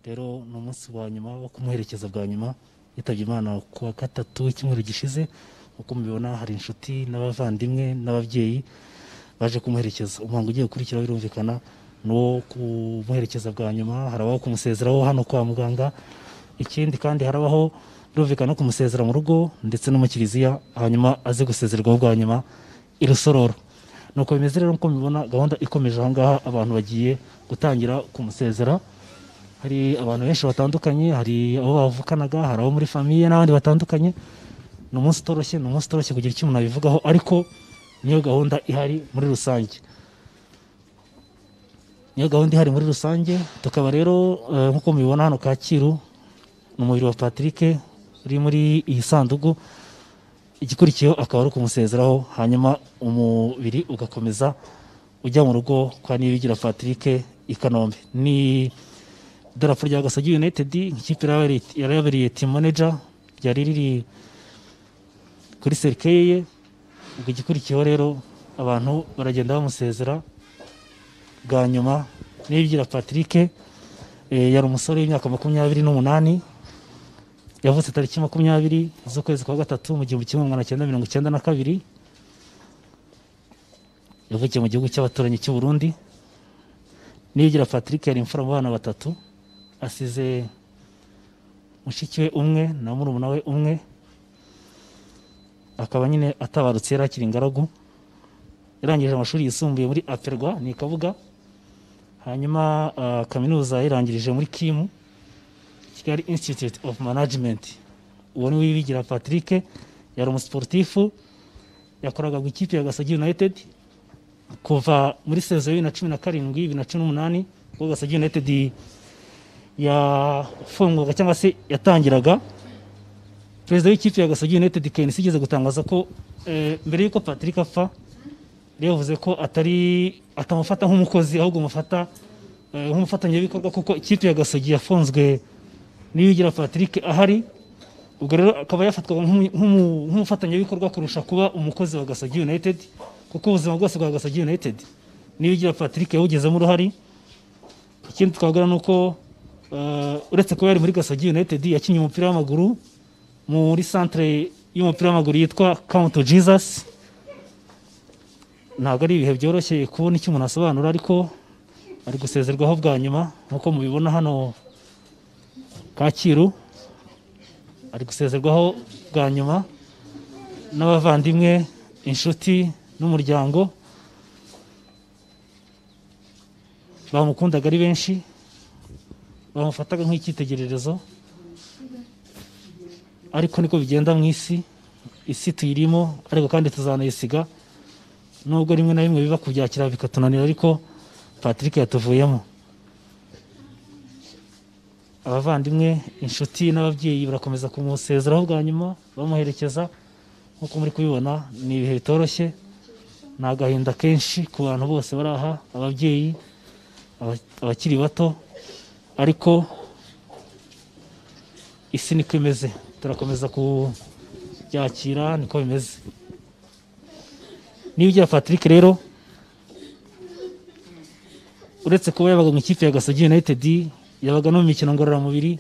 rero ni umunsi wa nyuma wo kumuherekeza bwa nyuma yitabye imana ku wa gatatu w'icyumweru gishize uko mubibona hari inshuti n'abavandimwe n'ababyeyi baje kumuherekeza umuhango ugiye gukurikiraho birumvikana ni uwo kumuherekeza bwa nyuma harabaho kumusezeraho hano kwa muganga ikindi kandi harabaho birumvikana no kumusezera mu rugo ndetse no mu kiliziya hanyuma aze gusezerwaho bwa nyuma i rusororo nuko bimeze rero nk'uko mubibona gahunda ikomeje aha ngaha abantu bagiye gutangira kumusezera hari abantu benshi batandukanye hari abo bavukanaga hari abo muri famiye n'abandi batandukanye ni umunsi utoroshye ni umunsi utoroshye kugira icyo umuntu abivugaho ariko niyo gahunda ihari muri rusange niyo gahunda ihari muri rusange tukaba rero eh, nk'uko mubibona hano kacyiru ni umubiri wa patrick uri muri iyi sanduku igikurikiyeho akaba ari ukumusezeraho hanyuma umubiri ugakomeza ujya mu rugo kwa nibigira patrick i kanombe ni idarapo rya gasagi united ikipe yari yabereye team manager ryari riri kuri serikeye ye ubwo igikurikiyeho rero abantu baragenda bamusezera bwa nyuma nibigira patrick eh, yari umusore w'imyaka makumyabiri n'umunani yavutse tariki makumyabiri z'ukwezi kwa gatatu mu gihumbi kimwe magana cyenda mirongo icyenda na kabiri yavukiye mu gihugu cy'abaturanyi cy'u Burundi niyigira patrick yari imfura mu bana batatu asize mushiki we umwe na murumuna we umwe akaba nyine atabarutse yari akiri ingaragu yarangije amashuri yisumbuye muri aperwa ni i kabuga hanyuma ah, kaminuza yayirangirije muri kimu Kigali Institute of Management. Uwo ni Wibigira Patrick, yari umusiporutifu, yakoraga ku ikipe ya Gasagi United kuva muri sezo ya bibiri na cumi na karindwi, bibiri na cumi n'umunani, ubwo Gasagi United yafungwaga cyangwa se yatangiraga. Perezida w'ikipe ya Gasagi United KNC igeze gutangaza ko eh, mbere y'uko Patrick apfa yari yavuze ko atari atamufata nk'umukozi ahubwo mufata eh, nk'umufatanyabikorwa kuko ikipe ya Gasagi yafunzwe niyigira Patrick ahari ubwo rero akaba yafatwaga nk'umu- nk'umu- nk'umufatanyabikorwa kurusha kuba umukozi wa Gasagi United kuko ubuzima bwose bwa Gasagi United niyigira Patrick yawugezemo uruhari ikindi twagira ni uko eh, uretse kuba yari muri Gasagi United yakinnye umupira w'amaguru muri centre y'umupira w'amaguru yitwa Count Jesus ntabwo ari ibihe byoroshye kubona icyo umuntu asobanura ariko ari gusezerwaho bwa nyuma nk'uko mubibona hano Kacyiru ari gusezerwaho bwa nyuma n'abavandimwe inshuti n'umuryango bamukundaga ari benshi bamufataga nk'icyitegererezo ariko niko bigenda mu isi isi tuyirimo ariko kandi tuzanayisiga nubwo rimwe na rimwe biba kubyakira bikatunanira ariko Patrick yatuvuyemo abavandimwe inshuti n'ababyeyi barakomeza kumusezeraho bwa nyuma bamuherekeza nk'uko muri kubibona ni ibihe bitoroshye ni agahinda kenshi ku bantu bose bari aha ababyeyi aba- abakiri bato ariko isi niko imeze turakomeza kubyakira niko bimeze niba ugira patrick rero uretse kuba yabaga mu ikipe ya gasogi united yabaga no mu mikino ngororamubiri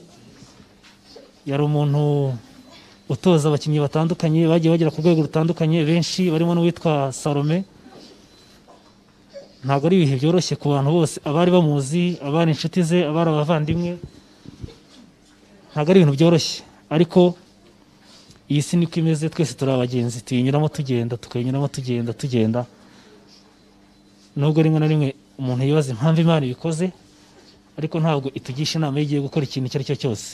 yari umuntu utoza abakinnyi batandukanye bagiye bagera ku rwego rutandukanye benshi barimo n'uwitwa salome ntabwo ari ibihe byoroshye ku bantu bose abari bamuzi abari inshuti ze abari abavandimwe ntabwo ari ibintu byoroshye ariko iyi si niko imeze twese turi abagenzi tuyinyuramo tugenda tukayinyuramo tugenda tugenda nubwo rimwe na rimwe umuntu yibaza impamvu imana ibikoze ariko ntabwo itugisha inama y'igiye gukora ikintu icyo ari cyo cyose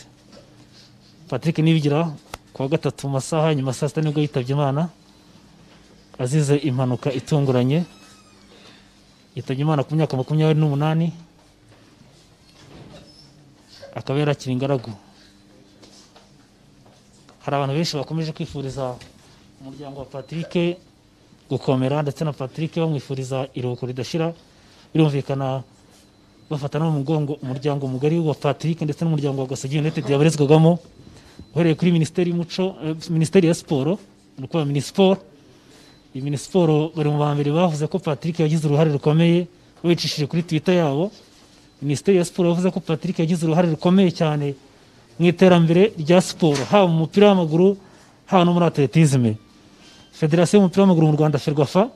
patrick nibigira ku wa gatatu mu masaha ya nyuma saa sita nibwo yitabye imana azize impanuka itunguranye yitabye imana ku myaka makumyabiri n'umunani akaba yarakira ingaragu hari abantu benshi bakomeje kwifuriza umuryango wa patrick gukomera ndetse na patrick bamwifuriza iruhuko ridashira birumvikana bafata no mu mugongo umuryango mugari wa Patrick ndetse n'umuryango wa Gasogi United yabarezwagamo uhereye kuri Minisiteri y'Umuco eh, Minisiteri ya Siporo ni ukuvuga Minisiporo iyi Minisiporo bari mu ba mbere bavuze ko Patrick yagize uruhare rukomeye babicishije kuri Twitter yabo minisiteri ya siporo yavuze ko patrick yagize uruhare rukomeye cyane mu iterambere rya siporo haba mu mupira w'amaguru haba no muri atletisme federasiyo y'umupira w'amaguru mu rwanda ferwafa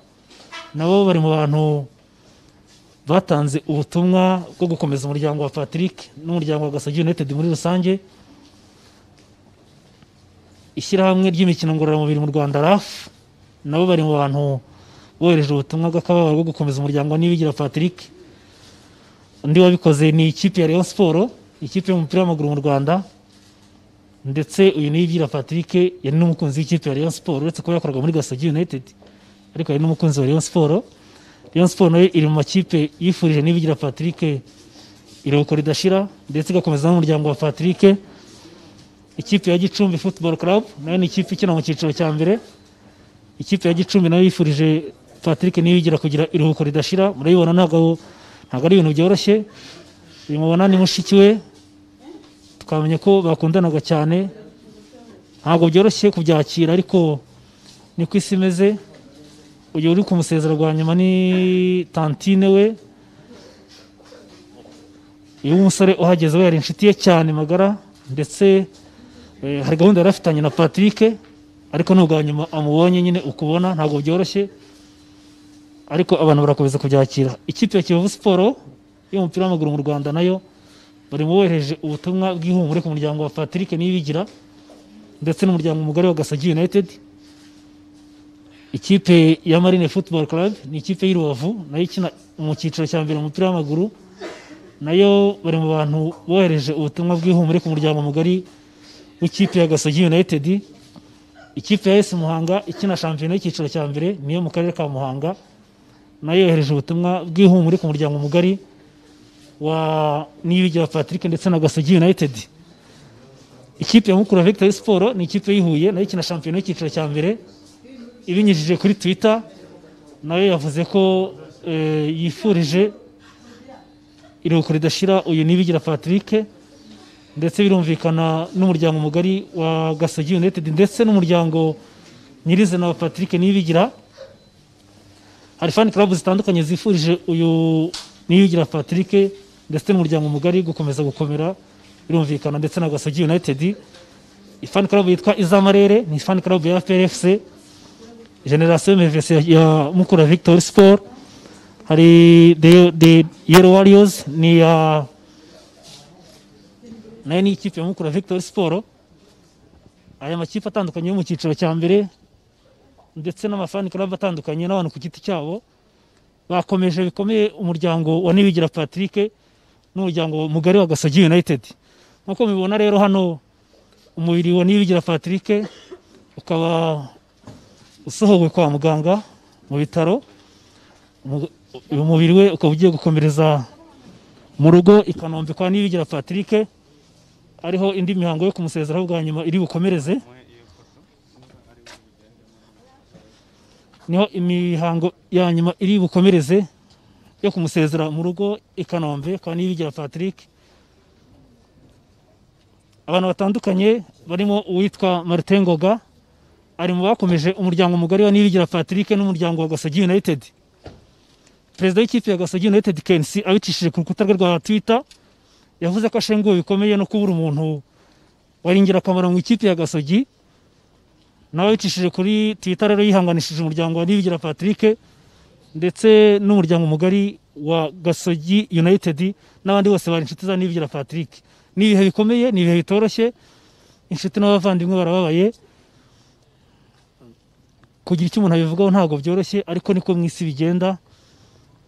nabo bari mu bantu batanze ubutumwa bwo gukomeza umuryango wa patrick n'umuryango wa gasagi united muri rusange ishyirahamwe ry'imikino ngororamubiri mu rwanda rafu nabo bari mu bantu bohereje ubutumwa bw'akababaro bwo gukomeza umuryango wa nibigira patrick undi wabikoze ni ikipe ya Rayon Sport ikipe y'umupira w'amaguru mu Rwanda ndetse uyu niyigira Patrick yari n'umukunzi w'ikipe ya Rayon Sport uretse kuba yakoraga muri Gasogi United ariko yari n'umukunzi wa Rayon Sport Rayon Sport nayo iri mu makipe yifurije nibigira Patrick iruhuko ridashira ndetse igakomeza n'umuryango wa Patrick ikipe ya Gicumbi Football Club nayo ni ikipe ikina mu cyiciro cya mbere ikipe ya Gicumbi nayo yifurije Patrick nibigira kugira iruhuko ridashira murabibona ntabwo ntabwo ari ibintu byoroshye uyu mubona ni mushiki we twamenye ko bakundanaga cyane ntabwo byoroshye kubyakira ariko ni ku isi imeze uyu uri kumusezera rwa nyuma ni tantine we uyu musore uhageze we yari inshuti ye cyane magara ndetse eh, hari gahunda yari afitanye na patrick ariko n'ubwa nyuma amubonye nyine ukubona ntabwo byoroshye ariko abantu barakomeza kubyakira ikipe ya kiyovu siporo y'umupira w'amaguru mu rwanda nayo bari bohereje ubutumwa bw'ihumure ku muryango wa patrick nibigira ndetse n'umuryango mugari wa gasagi united ikipe ya marine football club ni ikipe y'i rubavu nayo ikina mu cyiciro cya mbere mu mupira w'amaguru nayo bari mu bantu bohereje ubutumwa bw'ihumure ku muryango mugari w'ikipe ya gasagi united ikipe ya esi muhanga ikina shampiyona y'icyiciro cya mbere niyo mu karere ka muhanga nayo yohereje ubutumwa bw'ihumure ku muryango mugari wa Niyibigira Patrick ndetse na Gasogi United. Ikipe ya Mukura Victory Sport ni ikipe yihuye nayo ikina shampiyona y'icyiciro cya mbere ibinyujije kuri Twitter nayo yavuze ko eh, yifurije iruhuko ridashira uyu Niyibigira Patrick ndetse birumvikana n'umuryango mugari wa Gasogi United ndetse n'umuryango nyirizina wa Patrick Niyibigira hari fan club zitandukanye zifurije uyu niyugira Patrick ndetse n'umuryango mugari gukomeza gukomera birumvikana ndetse na Gasogi United fan club yitwa Izamarere ni fan club ya PFC Generation MVS ya Mukura Victory Sport hari the, the Yellow Warriors ni ya nayo ni ikipe ya Mukura Victory Sport aya makipe atandukanye yo mu cyiciro cya mbere ndetse n'amafani club atandukanye n'abantu ku giti cyabo bakomeje bikomeye umuryango wa Nibigira Patrick n'umuryango mugari wa Gasogi United nk'uko mubibona rero hano umubiri wa Nibigira Patrick ukaba usohowe kwa muganga mu bitaro Umu- uyu mubiri we ukaba ugiye gukomereza mu rugo i Kanombe kwa Nibigira Patrick ariho indi mihango yo kumusezeraho bwa nyuma iri bukomereze niho imihango ya nyuma iri bukomereze yo kumusezera mu rugo i Kanombe kwa Niyibigira Patrick abantu batandukanye barimo uwitwa Martin Ngoga ari mu bakomeje umuryango mugari wa Niyibigira Patrick n'umuryango wa Gasogi United perezida w'ikipe ya Gasogi United Kensi abicishije ku rukuta rwe rwa Twitter yavuze ko ashenguwe bikomeye no kubura umuntu wari ingirakamaro mu ikipe ya Gasogi nawe wicishije kuri Twitter rero yihanganishije umuryango wa Nibigira Patrick ndetse n'umuryango mugari wa Gasogi United n'abandi bose bari inshuti za Nibigira Patrick. Ni ibihe bikomeye, ni ibihe bitoroshye. Inshuti n'abavandimwe barababaye. Kugira icyo umuntu abivugaho ntabwo byoroshye ariko niko mu isi bigenda.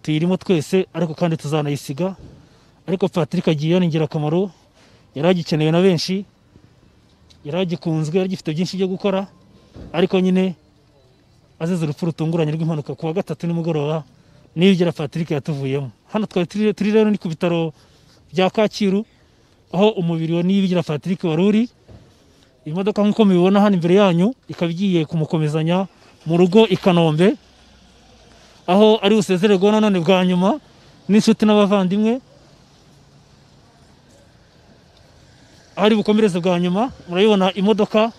Tuyirimo twese ariko kandi tuzanayisiga. Ariko Patrick agiye ni ingirakamaro. Yari agikenewe na benshi. Yari agikunzwe, yari agifite byinshi byo gukora ariko nyine azize urupfu rutunguranye rw'impanuka ku wa gatatu nimugoroba niyigera Patrick yatuvuyemo hano twari turi- turi rero ni ku bitaro bya Kacyiru aho umubiri wa Niyibigira Patrick wari uri iyi modoka nk'uko mubibona hano imbere yanyu ikaba igiye kumukomezanya mu rugo i Kanombe aho ari busezererwa nanone bwa nyuma n'inshuti n'abavandimwe aho ari bukomereze bwa nyuma murabibona imodoka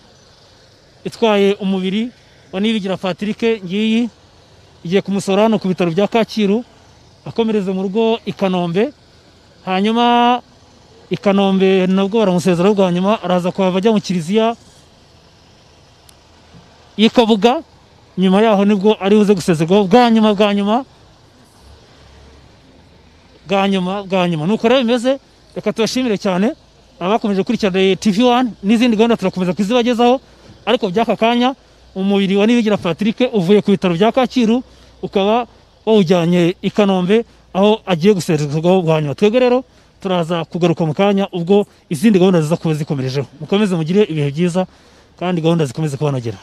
itwaye umubiri wa Nibigira Patrick ngiyi igiye kumusora hano ku bitaro bya Kacyiru akomereza mu rugo i Kanombe hanyuma i kanombe nabwo baramusezeraho bwa nyuma araza kuhava ajya mu kiliziya y'i kabuga nyuma yaho nibwo ari buze gusezerwaho bwa nyuma bwa nyuma bwa nyuma bwa nyuma nuko rero bimeze reka tubashimire cyane abakomeje gukurikirana tv wani n'izindi gahunda turakomeza kuzibagezaho ariko by'aka kanya umubiri wa nibigira patrick uvuye ku bitaro bya kacyiru ukaba wawujyanye i kanombe aho agiye gusezerwaho bwa nyuma twebwe rero turaza kugaruka mu kanya ubwo izindi gahunda ziza kuba zikomerejeho mukomeze mugire ibihe byiza kandi gahunda zikomeze kubanogera